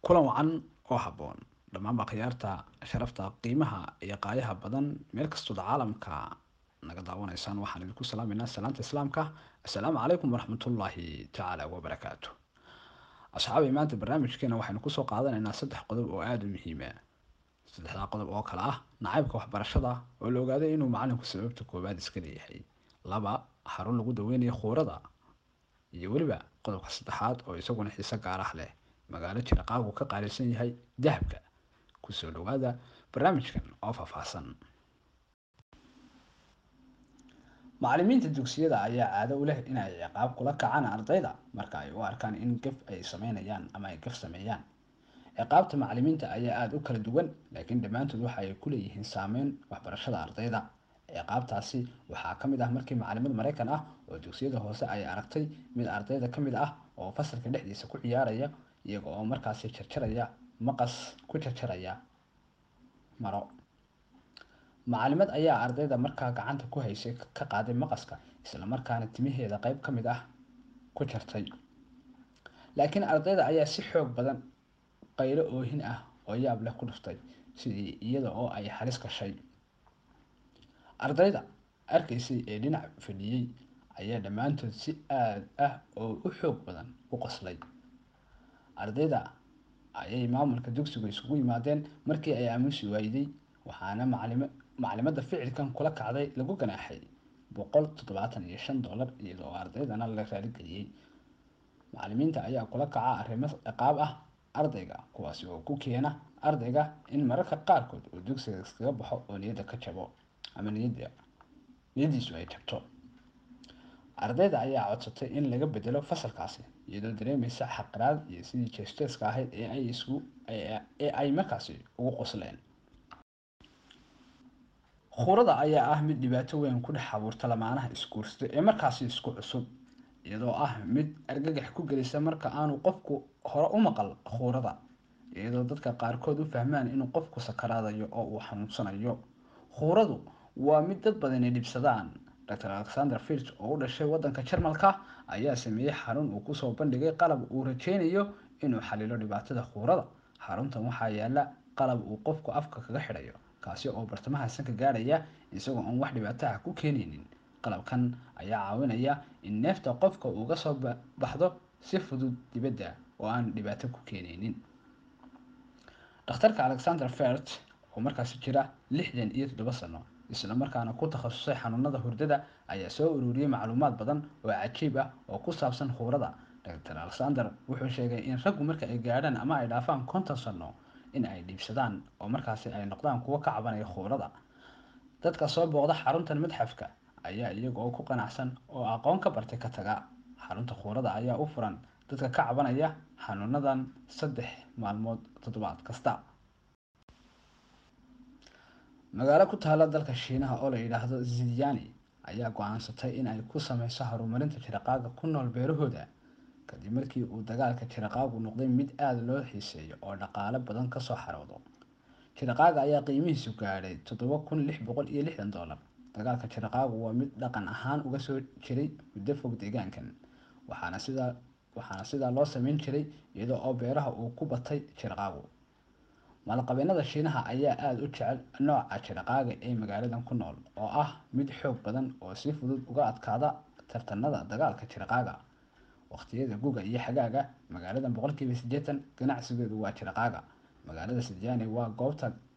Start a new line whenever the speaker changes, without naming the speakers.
kulan wacan oo habboon dhammaanba khiyaarta sharafta qiimaha iyo qaayaha badan meel kastooda caalamka naga daawanaysaan waxaan idinku salaameynaa salaanta islaamka assalaamu calaykum waraxmatullaahi tacaala wabarakaatu asxaabay maanta barnaamijkeena waxaynu kusoo qaadanaynaa saddex qodob oo aada u muhiima saddexdaa qodob oo kale ah nacaybka waxbarashada oo la ogaaday inuu macalinku sababta koowaad iska leeyahay laba xarun lagu daweynayo khuurada iyo weliba qodobka saddexaad oo isaguna xiise gaar ah leh magaalo jiraqaagu ka qaalisan yahay dahabka kusoo dhawaada barnaamijkan oo faahfaahsan macalimiinta dugsiyada ayaa caado u leh in ay ciqaab kula kacaan ardayda marka ay u arkaan in gaf ay sameynayaan ama ay gaf sameeyaan ciqaabta macalimiinta ayaa aada u kala duwan laakiin dhammaantood waxa ay ku leeyihiin saameyn waxbarashada ardayda ciqaabtaasi waxaa ka mid ah markii macalimad maraykan ah oo dugsiyada hoose ay aragtay mid ardayda ka mid ah oo fasalka dhexdiisa ku ciyaaraya iyaga oo markaasi jarjaraya maqas ku jarjaraya maro macalimad ayaa ardayda markaa gacanta ku haysay ka qaaday maqaska isla markaana timaheeda qeyb ka mid ah ku jartay laakiin ardayda ayaa si xoog badan qaylo oohin ah oo yaab leh ku dhuftay sidii iyada oo ay halis gashay ardayda arkaysay ee dhinac fadhiyey ayaa dhammaantood si aada ah oo u xoog badan u qoslay ardayda ayay maamulka dugsigu isugu yimaadeen markii ay aamusi waayday waxaana macalimo macalimadda ficilkan kula kacday lagu ganaaxay boqol toddobaatan iyo shan dollar iyadoo ardaydana la raaligeliyey macalimiinta ayaa kula kaca arrimo ciqaab ah ardayga kuwaasi oo ku keena ardayga in mararka qaarkood uu dugsiga iskaga baxo oo niyadda ka jabo ama niyadda niyaddiisu ay jabto ardayda ayaa codsatay in laga bedelo fasalkaasi iyadoo dareemaysa xaqiraad iyo sidii jeesteeska ahayd ee ay isku ee ay markaasi ugu qosleen khuurada ayaa ah mid dhibaato weyn ku dhex abuurta lamaanaha isguursta ee markaasi isku cusub iyadoo ah mid argagax ku gelisa marka aanu qofku hore u maqal khuurada iyadoo dadka qaarkood u fahmaan inuu qofku sakaraadayo oo uu xanuunsanayo khuuradu waa mid dad badani dhibsadaan dr alexander filt oo u dhashay wadanka jarmalka ayaa sameeyey xarun uu kusoo bandhigay qalab uu rajeynayo inuu xalilo dhibaatada khuurada xaruntan waxaa yaala qalab uu qofku afka kaga xidhayo kaasi oo bartamaha sanka gaadhaya isagoo aan wax dhibaataha ku keenaynin qalabkan ayaa caawinaya in neefta qofka uga soo baxdo si fudud dibadda oo aan dhibaato ku keenaynin dhakhtarka alexander fert oo markaasi jira lixdan iyo toddoba sano isla markaana ku takhasusay xanuunada hurdada ayaa soo ururiyey macluumaad badan oo cajiib ah oo ku saabsan khuurada dr alexander wuxuu sheegay in raggu marka ay gaadhaan ama ay dhaafaan konton sano in ay dhiibsadaan oo markaasi ay noqdaan kuwo ka cabanaya khuurada dadka soo booqda xaruntan madxafka ayaa iyaga oo ku qanacsan oo aqoon ka bartay ka taga xarunta khuurada ayaa u furan dadka ka cabanaya xanuunadan saddex maalmood toddobaad kasta magaalo ku taala dalka shiinaha oo la yidhaahdo zidyani ayaa go-aansatay in ay ku sameyso horumarinta jiraqaaga ku nool beerahooda kadib markii uu dagaalka jiraqaagu noqday mid aada loo xiiseeyo oo dhaqaale badan kasoo xaroodo jiraqaaga ayaa qiimihiisu gaadhay toddoba kun lix boqol iyo lixdan dollar dagaalka jiraqaagu waa mid dhaqan ahaan uga soo jiray muddo fog deegaankan waxaana sidaa waxaana sidaa loo sameyn jiray iyadoo oo beeraha uu ku batay jiraqaagu maalqabeenada shiinaha ayaa aada u jecel nooca jiraqaaga ee magaaladan ku nool oo ah mid xoog badan oo si fudud uga adkaada tartanada dagaalka jiraqaaga waqtiyada guga iyo xagaaga magaaladan boqolkiiba siddeetan ganacsigeedu waa jiraqaaga magaalada sidyani waa goobta